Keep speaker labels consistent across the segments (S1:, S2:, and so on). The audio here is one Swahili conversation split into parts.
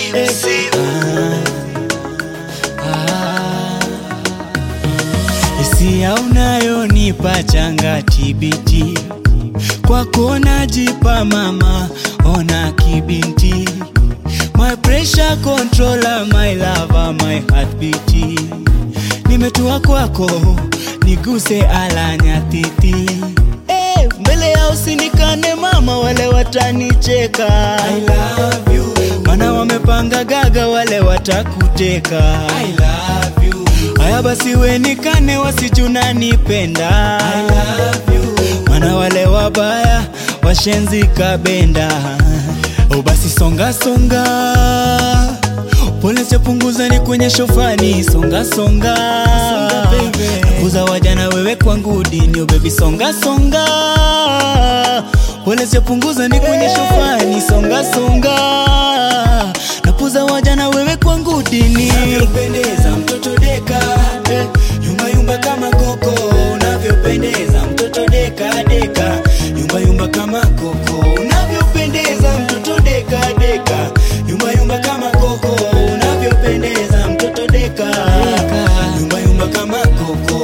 S1: Hisia unayonipa changa tibiti, kwako najipa mama, ona kibinti, my pressure controller, my lover, my heartbeat. Nimetua kwako, niguse alanya titi hey, mbele ya usinikane mama, wale watanicheka I love you. Mana wamepanga gaga, wale watakuteka I love you. Haya basi wenikane, wasijuna nipenda I love you. Mana wale wabaya washenzi kabenda oh, basi songa songa Pole sepunguza ni kwenye shofani songa songa, Nakuza wajana wewe kwangu dini oh baby songa songa Pole sepunguza ni kwenye shofani songa songa Nakuza wajana wewe kwangu dini Unavyopendeza mtoto deka eh, Yumba yumba kama koko Unavyopendeza mtoto deka deka Yumba yumba kama koko Unavyopendeza mtoto deka deka Yumba yumba kama koko Unavyopendeza mtoto deka Yumba yumba kama koko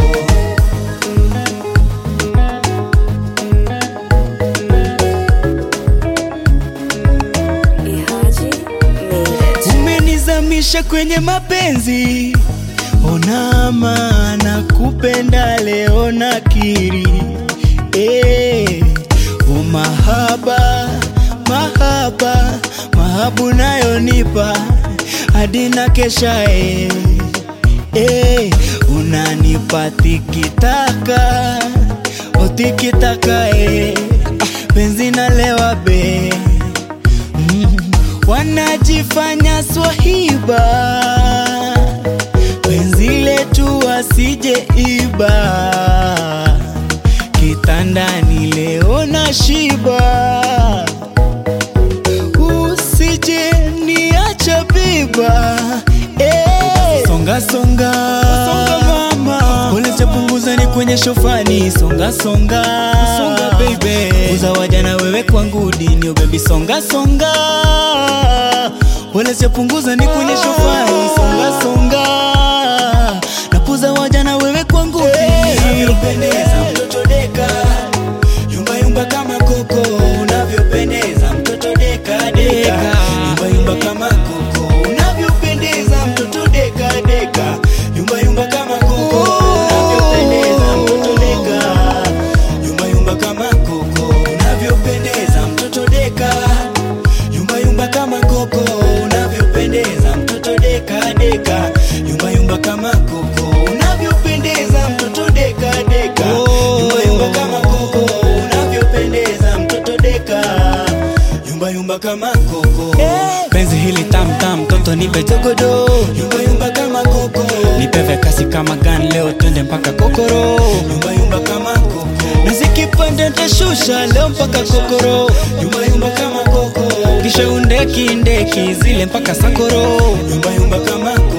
S2: Ihaji made it.
S1: Umenizamisha kwenye mapenzi, ona maana kupenda leo nakiri eh, umahaba mahaba mahabu nayonipa hadi na kesha eh, eh, unanipa tikitaka otikitaka eh, ah, penzi nalewa be Mm, wanajifanya swahiba penzi letu wasije iba kitandani leo na shiba usije niacha biba eh. songa songa songa mama pole chapunguza ni kwenye shofani songa songa songa baby uza wajana wewe kwangu dini oh baby songa songa pole chapunguza ni kwenye shofani songa songa napuza wajana wewe kwangu dini unavyopendeza mtoto deka yumba yumba kama koko unavyopendeza mtoto deka deka yumba yumba kama koko unavyopendeza mtoto deka deka yumba yumba kama koko unavyopendeza mtoto deka yumba yumba kama koko unavyopendeza mtoto deka yumba yumba kama koko unavyopendeza mtoto deka deka yumba yumba kama koko unavyopendeza mtoto deka deka yumba yumba kama koko unavyopendeza mtoto deka yumba yumba kama koko penzi hili tam tam toto nipe jogodo yumba yumba kama koko nipe kasi kama gan leo twende mpaka kokoro yumba yumba kama koko na zikipanda tashusha leo mpaka kokoro yumba yumba kama koko kisha undeki ndeki zile mpaka sakoro yumba yumba kama koko